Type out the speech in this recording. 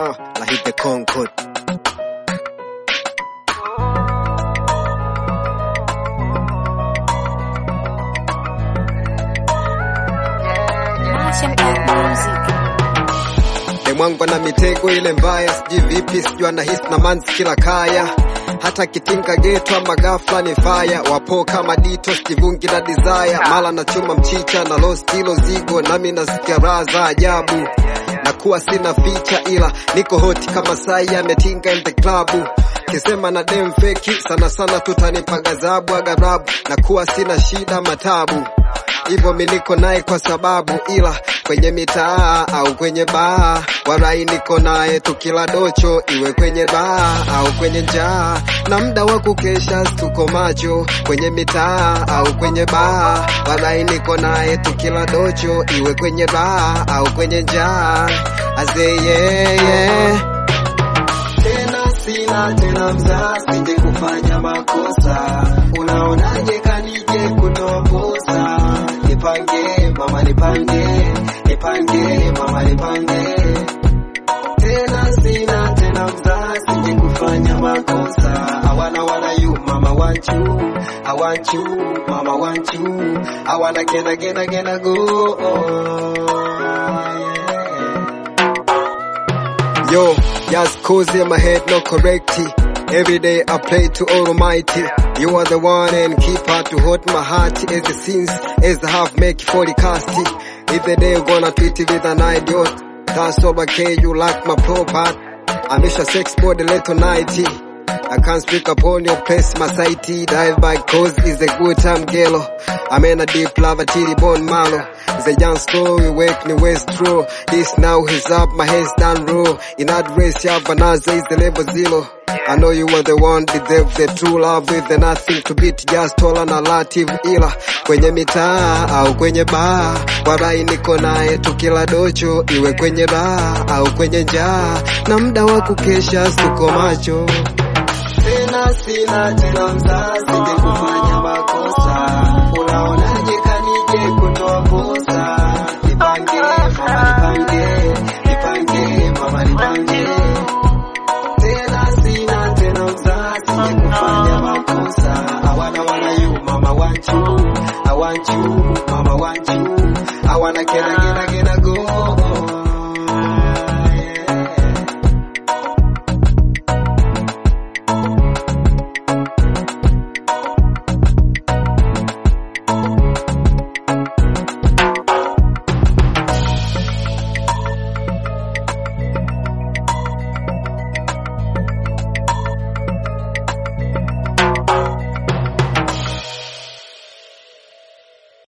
Uh, I hit the Concord. Martian Art Music. Demwangu na mitego ile mbaya, sijui vipi, sijui anahisi na manzi kila kaya hata kitinga geto ama ghafla ni faya wapo kama dito stivungi na desire mala na chuma mchicha na lost hilo zigo nami nasikia raha za ajabu na kuwa sina ficha ila niko hoti kama sai ametinga in the club kisema na dem feki sana sana tutanipa gazabu agarabu na kuwa sina shida matabu hivyo mi niko naye kwa sababu, ila kwenye mitaa au kwenye baa, warai niko naye tukila docho, iwe kwenye baa au kwenye njaa, na muda wa kukesha tuko macho kwenye mitaa au kwenye baa, warai niko naye tukila docho, iwe kwenye baa au kwenye njaa, azee yeah, yeah. tena sina tena mzaa, sije kufanya makosa. Unaonaje kanije kutoa posa? Nipange mama, nipange, nipange mama, nipange. Tena sina tena mzaa, sije kufanya makosa. I wanna wanna you mama want you, I want you mama want you. I wanna get again again go. yeah. Yo, just cozy in my head, no correcty. Every day I pray to Almighty. You are the one and keeper to hold my heart as the sins as I have make for the casty. If the day you gonna treat it with an idiot, that's all okay, you like my pro part. I miss a sex body little nighty. I can't speak upon your place, my sighty. Dive by cause is a good time, girl. I'm in a deep lava, titty bone malo. It's a young story, wake me west true. This now is up, my head's down low. In that race, yeah, Banaza is the level zero. I know you were the one, deserve the true love with the nothing to beat, just all an alative ila. Kwenye mitaa, au kwenye baa, warai niko naye tukila docho, iwe kwenye baa, au kwenye njaa. Na muda wa kukesha, tuko macho. tena sina tena mzaa, sije kufanya makosa. Unaonaje kanije kutoa posa? Nipange mama, nipange, nipange mama, nipange. Tena sina tena mzaa, sije kufanya makosa. I wanna wanna you mama want you, I want you mama want you. I wanna get again again go.